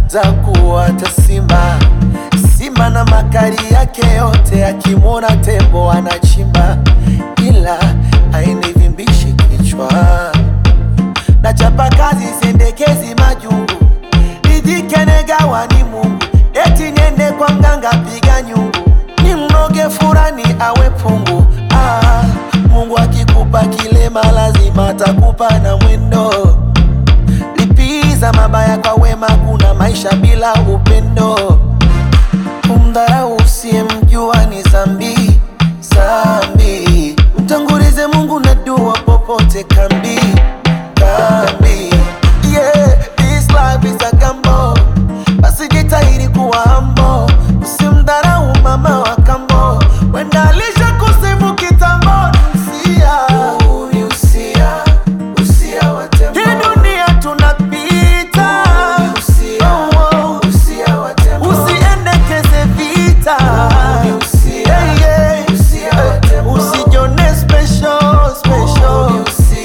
za kuwata simba. Simba na makali yake yote, akimwona tembo anachimba, ila hainivimbishi kichwa. Nachapa kazi sendekezi majungu, nijike negawa ni Mungu, eti niende kwa mganga piga nyungu, ni mnoge furani awe pungu. Ah, Mungu akikupa kilema lazima atakupa na mwendo. Lipiza mabaya kwa wema, kuna maisha bila upendo. Kumdharau usiyemjua ni zambi zambi, mtangulize Mungu na dua popote kambi kambi. Yeah, this life is a gamble, basi jitahidi kuwa humble, usimdharau mama wa kambo, wenda alisha kusifu kitambo. Usia, usia, usia wa tembo. Hii dunia tunapita, oh, oh. Usiendekeze vita, Yeah, yeah. Usijione special, special.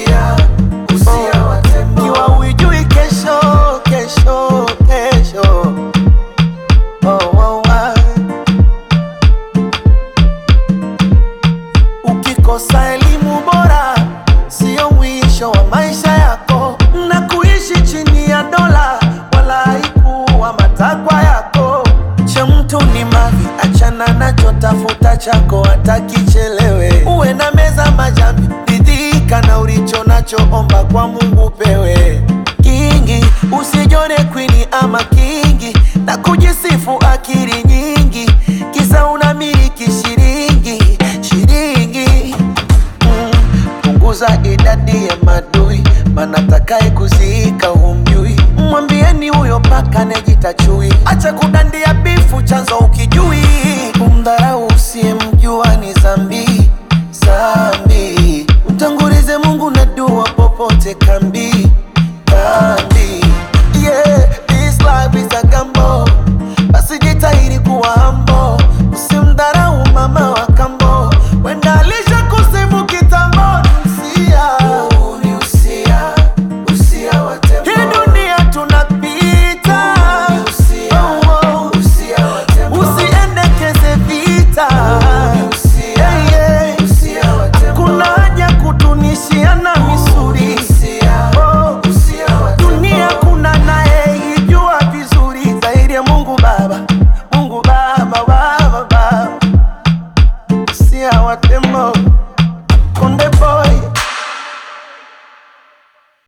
Kiwa hujui kesho, kesho, kesho. Oh, oh, ah. Ukikosa elimu bora sio mwisho wa maisha yako, na kuishi chini ya dola wala haikuwa matakwa yako. Cha mtu ni mavi, achana nacho, tafuta chako hata kichelewe. Uwe na meza majambi, ridhika na ulicho nacho, omba kwa Mungu pewe kingi. Usijone kwini ama kingi na kujisifu akili nyingi, kisa unamiliki shilingi shilingi Mm, punguza idadi ya madui, maana takaye kuziika humjui. Mwambieni huyo paka nejita chui, acha kudandia bifu, chanzo ukijui. Kumdharau usiyemjua ni zambi zambi, mtangulize Mungu na dua popote kambi